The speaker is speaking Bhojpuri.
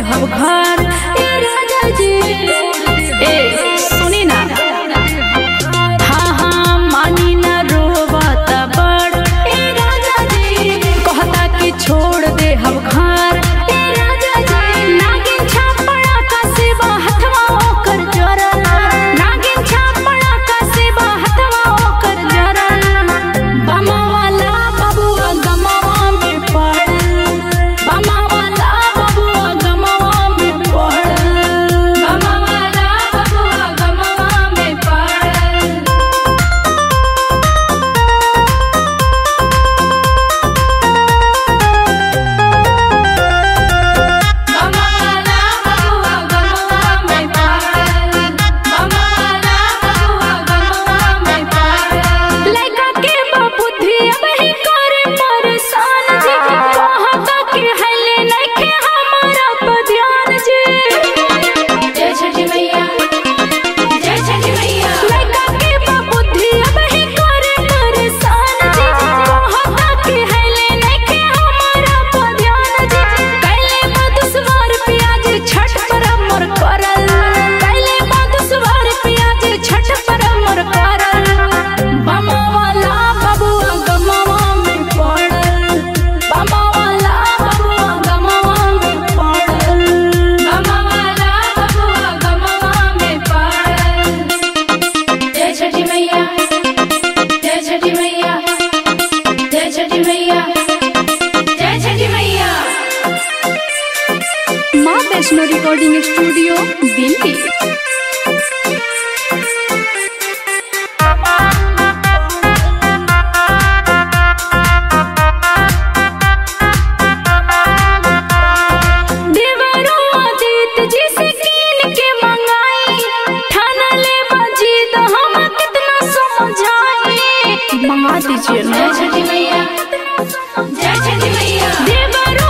हम घर ए राजा जी ए सुनी ना हाँ हाँ मानी ना रोवत बड़ ए राजा जी कहता कि छोड़ दे हम घर ए राजा जी नागिन छापड़ा का सेवा हथवा ओकर जरल नागिन छापड़ा का सेवा हथवा ओकर जरल बमा वाला बबुआ गमवा में पड़ल बमा वाला बबुआ गमवा में पड़ल बमा वाला बबुआ गमवा में पड़ल गमवाला बबुआ गमवा में पड़ल गमवाला बबुआ गमवा में पड़ल लइका के बुद्धि अब ही करे परेशान जी कहता कि हले नइखे हमारा पर ध्यान जी जय छठी मैया जय छठी मैया लइका के बुद्धि अब ही करे परेशान जी कहता कि हले नइखे हमारा पर ध्यान जी कैले मधुसवार प्याज छठ पर अमर करल कैले मधुसवार प्याज छठ पर अमर करल बमा वाला बबुआ गमवा में पड़ल बमा वाला बबुआ गमवा में पड़ल बमा वाला बबुआ गमवा में पड़ल जय छठी मैया जय छठी मैया जय छठी मैया जय छठी मैया माँ वैष्णो रिकॉर्डिंग स्टूडियो दिल्ली देवरो आदित जी से कीन के मंगाई ठाना ले बाजी तो हम कितना समझाई मंगा दीजिए ना जय छठी मैया जय छठी मैया देवरो